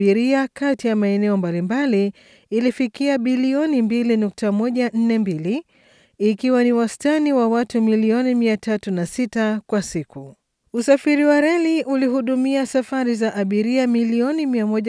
abiria kati ya maeneo mbalimbali ilifikia bilioni 2.142 ikiwa ni wastani wa watu milioni 306 kwa siku. Usafiri wa reli ulihudumia safari za abiria milioni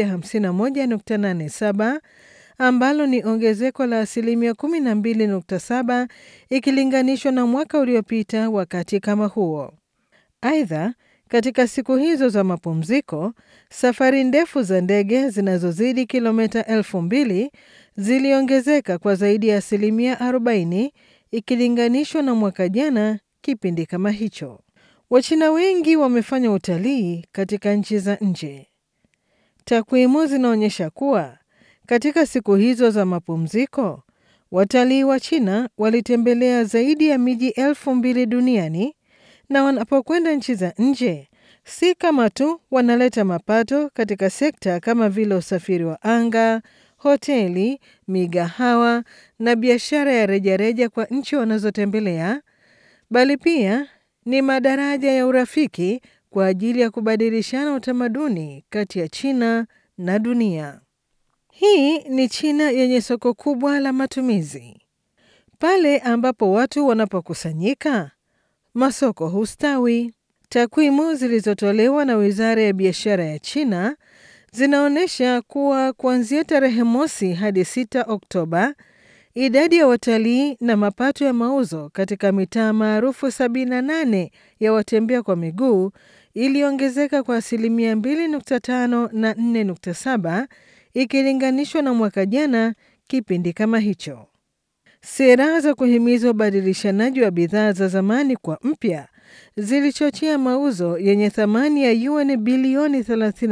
151.87 ambalo ni ongezeko la asilimia 12.7 ikilinganishwa na mwaka uliopita wakati kama huo. Aidha, katika siku hizo za mapumziko, safari ndefu za ndege zinazozidi kilomita elfu mbili ziliongezeka kwa zaidi ya asilimia 40 ikilinganishwa na mwaka jana kipindi kama hicho. Wachina wengi wamefanya utalii katika nchi za nje. Takwimu zinaonyesha kuwa katika siku hizo za mapumziko, watalii wa China walitembelea zaidi ya miji elfu mbili duniani na wanapokwenda nchi za nje, si kama tu wanaleta mapato katika sekta kama vile usafiri wa anga, hoteli, migahawa na biashara ya rejareja kwa nchi wanazotembelea, bali pia ni madaraja ya urafiki kwa ajili ya kubadilishana utamaduni kati ya China na dunia. Hii ni China yenye soko kubwa la matumizi. Pale ambapo watu wanapokusanyika, masoko hustawi. Takwimu zilizotolewa na Wizara ya Biashara ya China zinaonyesha kuwa kuanzia tarehe mosi hadi 6 Oktoba, idadi ya watalii na mapato ya mauzo katika mitaa maarufu 78 ya watembea kwa miguu iliongezeka kwa asilimia 2.5 na 4.7 ikilinganishwa na mwaka jana kipindi kama hicho. Sera za kuhimiza ubadilishanaji wa bidhaa za zamani kwa mpya zilichochea mauzo yenye thamani ya yuan bilioni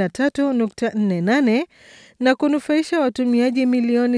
33.48 na kunufaisha watumiaji milioni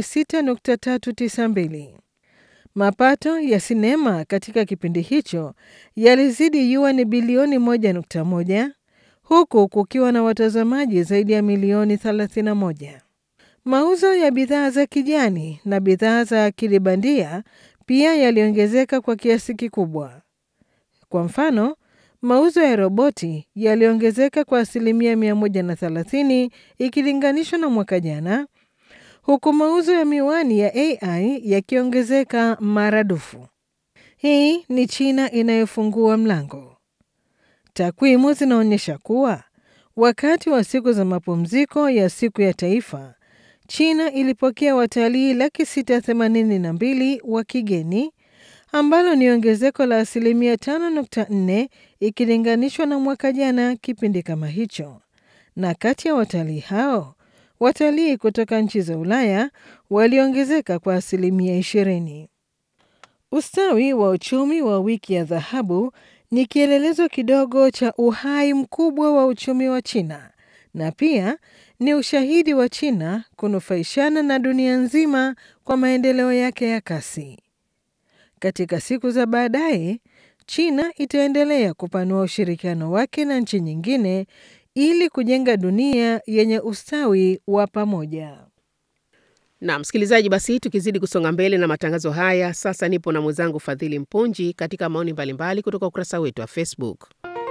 6.392. Mapato ya sinema katika kipindi hicho yalizidi yuan bilioni 1.1 huku kukiwa na watazamaji zaidi ya milioni 31. Mauzo ya bidhaa za kijani na bidhaa za akili bandia pia yaliongezeka kwa kiasi kikubwa. Kwa mfano, mauzo ya roboti yaliongezeka kwa asilimia 130 ikilinganishwa na mwaka jana, huku mauzo ya miwani ya AI yakiongezeka maradufu. Hii ni China inayofungua mlango. Takwimu zinaonyesha kuwa wakati wa siku za mapumziko ya siku ya taifa, China ilipokea watalii laki sita themanini na mbili wa kigeni ambalo ni ongezeko la asilimia 5.4 ikilinganishwa na mwaka jana kipindi kama hicho. Na kati ya watalii hao, watalii kutoka nchi za Ulaya waliongezeka kwa asilimia 20. Ustawi wa uchumi wa wiki ya dhahabu ni kielelezo kidogo cha uhai mkubwa wa uchumi wa China na pia ni ushahidi wa China kunufaishana na dunia nzima kwa maendeleo yake ya kasi. Katika siku za baadaye, China itaendelea kupanua ushirikiano wake na nchi nyingine ili kujenga dunia yenye ustawi wa pamoja. Na msikilizaji, basi tukizidi kusonga mbele na matangazo haya, sasa nipo na mwenzangu Fadhili Mpunji katika maoni mbalimbali kutoka ukurasa wetu wa Facebook.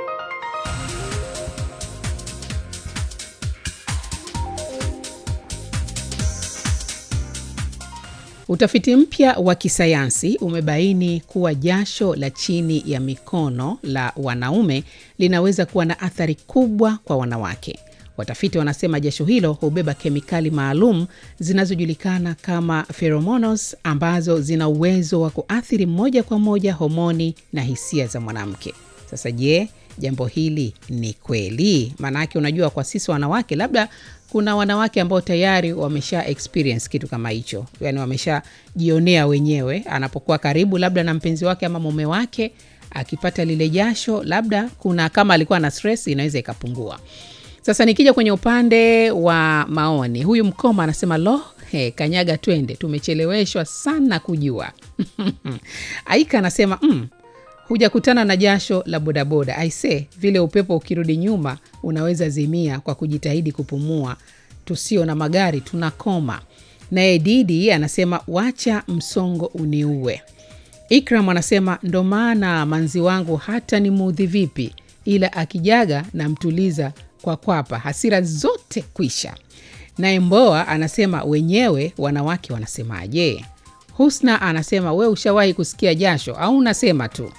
Utafiti mpya wa kisayansi umebaini kuwa jasho la chini ya mikono la wanaume linaweza kuwa na athari kubwa kwa wanawake. Watafiti wanasema jasho hilo hubeba kemikali maalum zinazojulikana kama pheromones ambazo zina uwezo wa kuathiri moja kwa moja homoni na hisia za mwanamke. Sasa je, jambo hili ni kweli? Maanake unajua, kwa sisi wanawake, labda kuna wanawake ambao tayari wamesha experience kitu kama hicho, yani wameshajionea wenyewe, anapokuwa karibu labda na mpenzi wake ama mume wake, akipata lile jasho, labda kuna kama alikuwa na stress, inaweza ikapungua. Sasa nikija kwenye upande wa maoni, huyu Mkoma anasema lo, he, kanyaga twende, tumecheleweshwa sana kujua. Aika anasema mm, hujakutana na jasho la bodaboda aise, vile upepo ukirudi nyuma unaweza zimia kwa kujitahidi kupumua. Tusio na magari tunakoma. Naye Didi anasema wacha msongo uniue. Ikram anasema ndo maana manzi wangu hata ni muudhi vipi, ila akijaga namtuliza kwa kwapa, hasira zote kwisha. naye Mboa anasema wenyewe wanawake wanasemaje? Husna anasema we ushawahi kusikia jasho au unasema tu?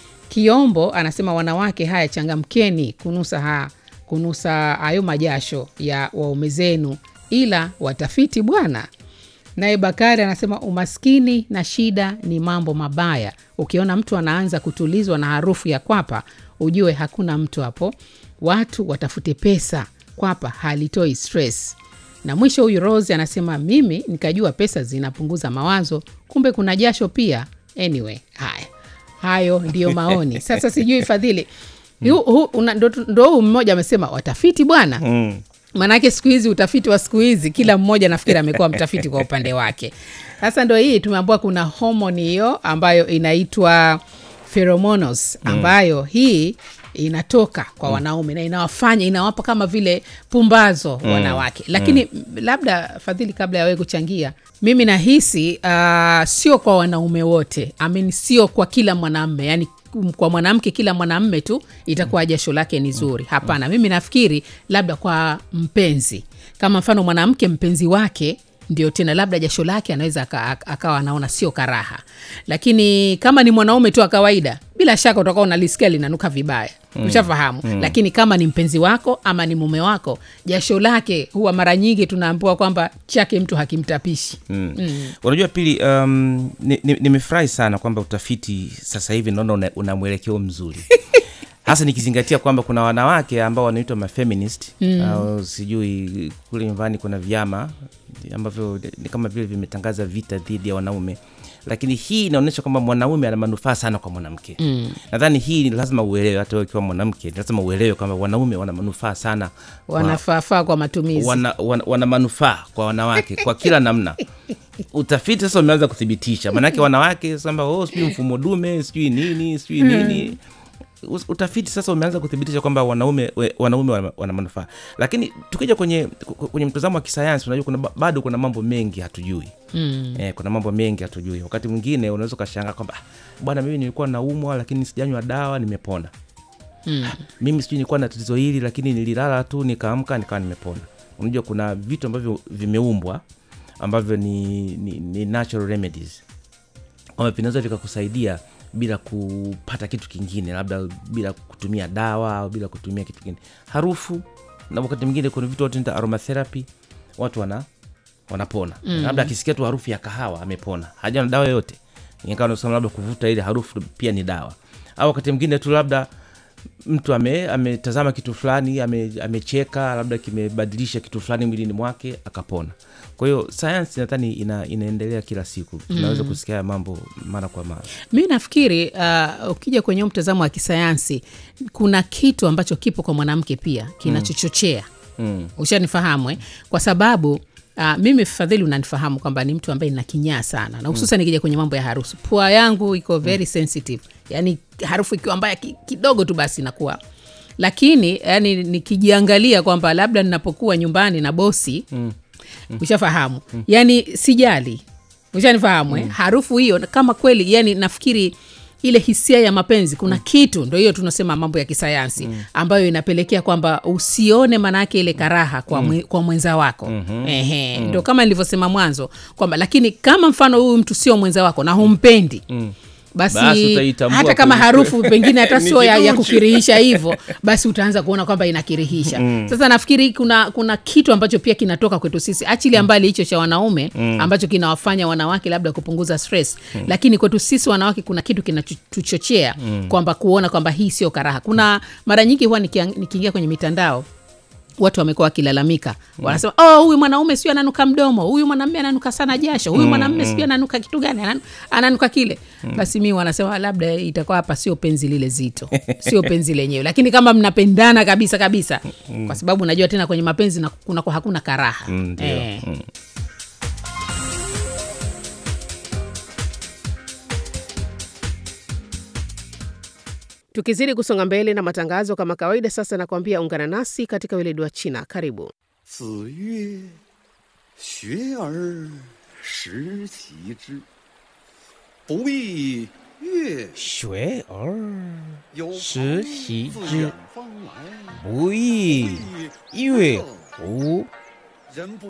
Kiombo anasema wanawake, haya changamkeni kunusa ha, kunusa hayo majasho ya waume zenu, ila watafiti bwana. Naye Bakari anasema umaskini na shida ni mambo mabaya. Ukiona mtu anaanza kutulizwa na harufu ya kwapa, ujue hakuna mtu hapo. Watu watafute pesa, kwapa halitoi stress. Na mwisho huyu Rose anasema mimi nikajua pesa zinapunguza mawazo, kumbe kuna jasho pia. Anyway, haya hayo ndiyo maoni. Sasa sijui Fadhili, hu- hu- una- ndo ndo huu mmoja amesema watafiti bwana Mm. Maanake siku hizi utafiti wa siku hizi kila mmoja nafikiri amekuwa mtafiti kwa upande wake. Sasa ndo hii tumeambiwa kuna homoni hiyo ambayo inaitwa pheromones ambayo hii inatoka kwa wanaume na inawafanya inawapa kama vile pumbazo wanawake, lakini labda Fadhili, kabla ya wewe kuchangia, mimi nahisi uh, sio kwa wanaume wote I mean, sio kwa kila mwanamme yani kwa mwanamke kila mwanamme tu itakuwa jasho lake ni zuri. Hapana, mimi nafikiri labda kwa mpenzi, kama mfano mwanamke mpenzi wake ndio tena labda jasho lake anaweza aka- akawa anaona sio karaha, lakini kama ni mwanaume tu wa kawaida, bila shaka utakuwa unalisikia linanuka vibaya ushafahamu. Lakini kama ni mpenzi wako ama ni mume wako, jasho lake huwa mara nyingi tunaambiwa kwamba chake mtu hakimtapishi. Mm. Unajua pili, um, nimefurahi ni, nimefurahi sana kwamba utafiti sasa hivi naona una, una mwelekeo mzuri hasa nikizingatia kwamba kuna wanawake ambao wanaitwa mafeminist au sijui kule nyumbani kuna vyama ambavyo ni kama vile vimetangaza vita dhidi ya wanaume lakini hii inaonyesha kwamba mwanaume ana manufaa sana kwa mwanamke mm. nadhani hii ni lazima uelewe hata wewe ukiwa mwanamke ni lazima uelewe kwamba wanaume wana manufaa sana kwa- Wanafaafaa kwa matumizi. wana, wana, wana manufaa kwa wanawake kwa kila namna utafiti sasa umeanza kuthibitisha maanake wanawake samba oh, sijui mfumo dume sijui nini sijui nini Us- utafiti sasa umeanza kuthibitisha kwamba wanaume we- wanaume wana, wana manufaa lakini tukija kwenye ku- kwenye mtazamo wa kisayansi unajua kuna, ba- bado kuna mambo mengi hatujui mm. eh, kuna mambo mengi hatujui wakati mwingine unaweza ukashangaa kwamba "Ah, bwana mimi nilikuwa naumwa lakini sijanywa dawa nimepona Mm. mimi sijui nilikuwa na tatizo hili lakini nililala tu nikaamka nikawa nimepona unajua kuna vitu ambavyo vimeumbwa ambavyo ni, ni, ni natural remedies kwamba vinaweza vikakusaidia bila kupata kitu kingine labda bila kutumia dawa au bila kutumia kitu kingine harufu na wakati mwingine kuna vitu watu naita aromatherapy watu wana wanapona mm. labda akisikia tu harufu ya kahawa amepona haja na dawa yoyote ingawa nasema labda kuvuta ile harufu pia ni dawa au wakati mwingine tu labda mtu ame ametazama kitu fulani ame, amecheka labda kimebadilisha kitu fulani mwilini mwake akapona kwa hiyo sayansi nadhani ina, inaendelea kila siku tunaweza kusikia haya mambo mara kwa mara mi nafikiri uh, ukija kwenye huu mtazamo wa kisayansi kuna kitu ambacho kipo kwa mwanamke pia kinachochochea mm. ushanifahamu eh? kwa sababu Uh, mimi fadhili unanifahamu kwamba ni mtu ambaye nina kinyaa sana na hususan nikija kwenye mambo ya harusi pua yangu iko very sensitive yani harufu ikiwa mbaya ki- kidogo tu basi inakuwa lakini yani nikijiangalia kwamba labda ninapokuwa nyumbani na bosi mm. ushafahamu mm. yani sijali ushanifahamu mm. harufu hiyo kama kweli yani nafikiri ile hisia ya mapenzi kuna mm. kitu ndo hiyo tunasema mambo ya kisayansi mm. ambayo inapelekea kwamba usione maanaake ile karaha kwa, mwe, kwa mwenza wako mm-hmm. Ehe, mm. ndo kama nilivyosema mwanzo kwamba lakini kama mfano huyu mtu sio mwenza wako na humpendi mm basi, Basi utaitambua hata kama kweli- harufu pengine hata Ni sio ya, ya kiduchu. kukirihisha hivyo basi utaanza kuona kwamba inakirihisha mm. sasa nafikiri kuna kuna kitu ambacho pia kinatoka kwetu sisi achilia mbali hicho cha wanaume mm. ambacho kinawafanya wanawake labda kupunguza stress mm. lakini kwetu sisi wanawake kuna kitu kinatuchochea mm. kwamba kuona kwamba hii sio karaha kuna mara nyingi huwa nikiang- nikiingia kwenye mitandao watu wamekuwa wakilalamika wanasema oh, huyu mwanaume sio ananuka mdomo huyu mwanamme ananuka sana jasho huyu mwanamme sio ananuka kitu gani Anan- ananuka kile basi mi wanasema labda itakuwa hapa sio penzi lile zito sio penzi lenyewe lakini kama mnapendana kabisa kabisa kwa sababu najua tena kwenye mapenzi na- kunakuwa hakuna karaha Mm, ndio. Eh. Mm. Tukizidi kusonga mbele na matangazo kama kawaida, sasa nakwambia ungana nasi katika weledi wa China. Karibu. 子曰：“学而时齐之，不亦乐学而有时朋习自之远方来， 不亦乐乎？ 人不